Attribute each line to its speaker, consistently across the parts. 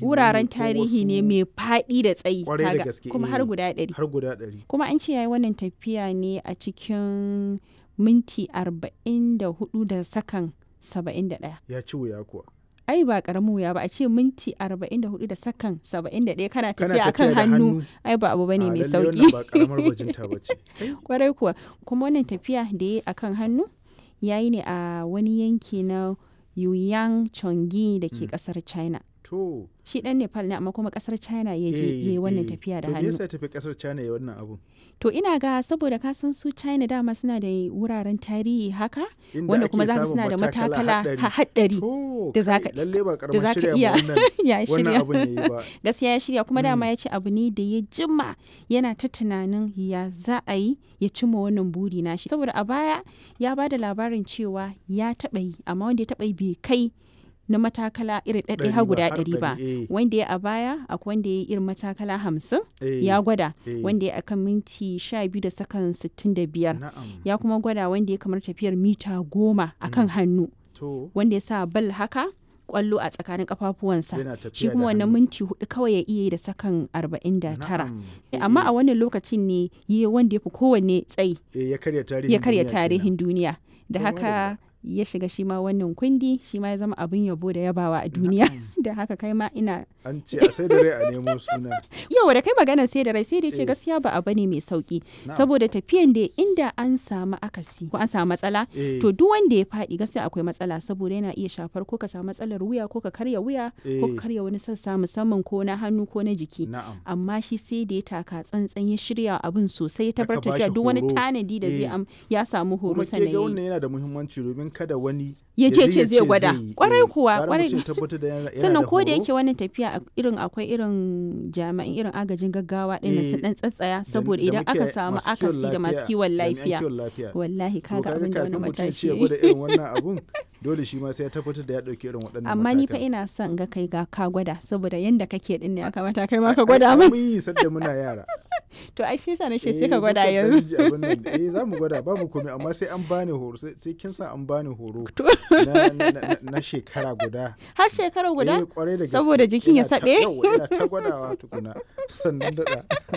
Speaker 1: wuraren
Speaker 2: ko
Speaker 1: tarihi ne
Speaker 2: wasu-
Speaker 1: mai faɗi da tsayi
Speaker 2: Kwarai da
Speaker 1: kaga,
Speaker 2: gaske,
Speaker 1: kuma har
Speaker 2: eh.
Speaker 1: guda ɗari
Speaker 2: har guda ɗari
Speaker 1: kuma an ce yayi wannan tafiya ne a cikin minti arba'in da hudu da sakan saba'in da ɗaya
Speaker 2: ya ci wuya kuwa
Speaker 1: ai ba karamin wuya ba a ce minti arba'in da hudu da sakan saba'in da ɗaya kana
Speaker 2: kana
Speaker 1: tafiya akan
Speaker 2: tafiya da
Speaker 1: hannu
Speaker 2: hannu
Speaker 1: ai ba abu bane
Speaker 2: a
Speaker 1: mai
Speaker 2: lalle
Speaker 1: sauki
Speaker 2: wannan ba karamar bajinta ba ce
Speaker 1: kwarai kuwa kuma wannan tafiya da ya akan hannu ya yi ne a wani yanki na Yuyang Chongi da ke kasar China.
Speaker 2: to
Speaker 1: Shi dan Nepal ne amma kuma kasar China ya je ya yi wannan tafiya da
Speaker 2: to me
Speaker 1: hannu.
Speaker 2: yasa ya tafi kasar China ya wannan abun
Speaker 1: To ina ga saboda ka san su China dama suna da wuraren tarihi haka
Speaker 2: Inda
Speaker 1: wanda
Speaker 2: ake
Speaker 1: kuma za
Speaker 2: samun
Speaker 1: suna da matakala
Speaker 2: haɗari.
Speaker 1: ha- haɗari
Speaker 2: to
Speaker 1: da za
Speaker 2: kai,
Speaker 1: ka-
Speaker 2: lalle ba
Speaker 1: da
Speaker 2: karamar
Speaker 1: za ka
Speaker 2: shirya
Speaker 1: iya
Speaker 2: ma wannan
Speaker 1: ya
Speaker 2: wannan
Speaker 1: shirya.
Speaker 2: abun yayi ba
Speaker 1: gaskiya ya shirya kuma dama
Speaker 2: Mm.
Speaker 1: ya ce abu ne da ya jima yana ta tunanin ya za a yi ya cimma wannan buri nashi saboda a baya ya ba da labarin cewa ya taɓa yi amma wanda ya taɓa yi bai kai na matakala irin ɗaɗɗaya
Speaker 2: Ɗari
Speaker 1: har
Speaker 2: ba,
Speaker 1: guda
Speaker 2: har
Speaker 1: ɗari ba
Speaker 2: ɗari, eh.
Speaker 1: wanda ya a baya akwai wanda ya yi irin matakala hamsin
Speaker 2: Eh,
Speaker 1: ya gwada
Speaker 2: eh.
Speaker 1: wanda ya akan minti sha biyu da sakan sittin da biyar
Speaker 2: na'am
Speaker 1: ya kuma gwada wanda ya kamar tafiyar mita goma akan hannu
Speaker 2: to
Speaker 1: wanda ya sa bal haka kwallo a tsakanin kafafuwansa
Speaker 2: yana tafiya
Speaker 1: shi
Speaker 2: da
Speaker 1: kuma wannan
Speaker 2: hannu.
Speaker 1: minti hudu kawai ya iya yi da sakan arba'in da tara
Speaker 2: Na'am.
Speaker 1: amma
Speaker 2: Eh,
Speaker 1: a wannan lokacin ne yi wanda ya fi kowanne tsayi
Speaker 2: eh, ya karya tarihin
Speaker 1: ya karya
Speaker 2: duniya kenan.
Speaker 1: tarihin duniya da
Speaker 2: To,
Speaker 1: haka ya shiga shi ma wannan kundi shi ma ya zama abin yabo da yabawa a duniya da haka kai ma ina
Speaker 2: an ce a sai da rai a nemo suna
Speaker 1: yau da kai maganar sai da rai sai da ce
Speaker 2: Eh.
Speaker 1: gaskiya ba abu ne mai sauki
Speaker 2: Na'am.
Speaker 1: saboda tafiyan da inda an samu akasi ko an samu matsala
Speaker 2: Eh,
Speaker 1: to duk wanda ya faɗi gaskiya akwai matsala saboda yana iya shafar ko ka samu matsalar wuya ko ka karya wuya ko
Speaker 2: Eh.
Speaker 1: ka karya wani sassa musamman ko na hannu ko na jiki
Speaker 2: na'am
Speaker 1: amma shi sai da ya taka tsantsan ya shirya abin sosai ya
Speaker 2: Aka
Speaker 1: tabbatar
Speaker 2: bashi
Speaker 1: cewa duk wani
Speaker 2: horo.
Speaker 1: tanadi da zai
Speaker 2: Eh.
Speaker 1: am ya samu horo
Speaker 2: kuma ke
Speaker 1: sannan
Speaker 2: ga
Speaker 1: ya yi.
Speaker 2: wannan yana da muhimmanci domin kada wani
Speaker 1: Ya
Speaker 2: je
Speaker 1: ce ce zai gwada.
Speaker 2: yi.
Speaker 1: Kwarai
Speaker 2: Eh,
Speaker 1: kuwa,
Speaker 2: gara
Speaker 1: kwarai.
Speaker 2: mutum ya tabbatar da yana- yana
Speaker 1: sannan
Speaker 2: da
Speaker 1: ko da
Speaker 2: horo.
Speaker 1: yake wannan tafiya a- irin akwai irin jami'an irin agajin gaggawa ɗin
Speaker 2: Eh,
Speaker 1: sun dan tsatsaya
Speaker 2: da-
Speaker 1: saboda
Speaker 2: da
Speaker 1: idan aka
Speaker 2: muke-
Speaker 1: samu
Speaker 2: masu kiwon
Speaker 1: akasi da masu
Speaker 2: lafiya,
Speaker 1: kiwon
Speaker 2: jami'an
Speaker 1: lafiya
Speaker 2: kiwon lafiya.
Speaker 1: wallahi
Speaker 2: To
Speaker 1: kaga abin da wani
Speaker 2: kafin mutum ya ce
Speaker 1: matashi
Speaker 2: ya
Speaker 1: ya yi.
Speaker 2: gwada irin wannan abun dole shi ma sai ya tabbatar da ya ɗauki irin waɗannan
Speaker 1: amma ni fa
Speaker 2: matakan.
Speaker 1: ina son ga kai ga ka gwada saboda yanda kake din ne ya kamata kai ma ka
Speaker 2: Ai,
Speaker 1: gwada
Speaker 2: ai,
Speaker 1: min
Speaker 2: mun yi sadda muna yara
Speaker 1: to ai sai sa na ce
Speaker 2: Eh,
Speaker 1: sai ka gwada
Speaker 2: muka ɗan
Speaker 1: yanzu
Speaker 2: ji abin nan. eh za mu gwada babu komai amma sai an bani horo sai sai kin sa an bani horo
Speaker 1: To.
Speaker 2: na, na, na, na shekara guda
Speaker 1: har shekara guda
Speaker 2: Eh, kwarai da gaske.
Speaker 1: Saboda jikin ya
Speaker 2: Ina ta-
Speaker 1: saɓe?
Speaker 2: yawwa, ina ta gwadawa tukuna sannan daɗa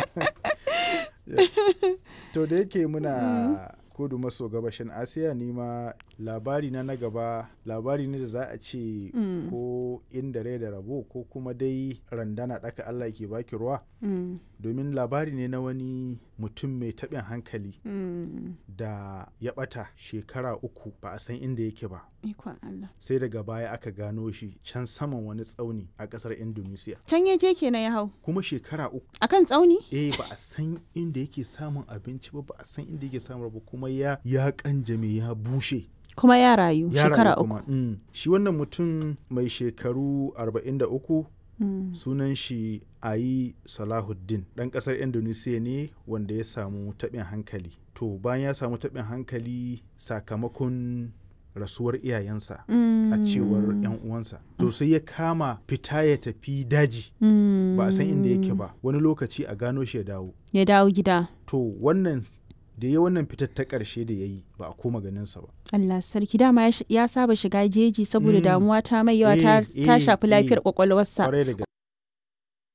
Speaker 2: to da yake muna kudu maso gabashin asiya ni ma labari na na gaba labari ne da za a ce
Speaker 1: Mm.
Speaker 2: ko inda rai da rabo ko kuma dai randana ɗaka allah ke baki ruwa
Speaker 1: Mm,
Speaker 2: domin labari ne na wani mutum mai taɓin hankali
Speaker 1: mm.
Speaker 2: da ya ɓata shekara uku ba a san inda yake ba
Speaker 1: ikon Allah
Speaker 2: sai daga baya aka gano shi can saman wani tsauni a ƙasar indonesia
Speaker 1: can ya je kenan ya hau
Speaker 2: kuma shekara uku
Speaker 1: akan tsauni
Speaker 2: eh ba a san inda yake samun abinci ba ba a san inda yake samun ba kuma ya ya kanjame ya bushe
Speaker 1: kuma ya rayu
Speaker 2: ya
Speaker 1: shekara
Speaker 2: rayu
Speaker 1: uku
Speaker 2: kuma. Mm. shi wannan mutum mai shekaru 43
Speaker 1: Mm,
Speaker 2: sunan shi ayi salahuddin ɗan ƙasar indonesia ne wanda ya samu taɓin hankali to bayan ya samu taɓin hankali sakamakon rasuwar iyayensa a cewar 'yan uwansa to sai ya kama fita ya tafi daji
Speaker 1: mm,
Speaker 2: ba a san inda yake ba wani lokaci a gano shi ya dawo
Speaker 1: ya dawo gida
Speaker 2: to wannan da ya wannan fitar ta ƙarshe da ya yi ba a koma ganinsa ba
Speaker 1: Allah sarki dama ya sh- ya saba shiga jeji saboda
Speaker 2: Mm.
Speaker 1: damuwa ta mai yawa ta
Speaker 2: Eh,
Speaker 1: ta
Speaker 2: eh,
Speaker 1: shafi lafiyar
Speaker 2: eh.
Speaker 1: kwakwalwarsa
Speaker 2: Kwarai da gaske.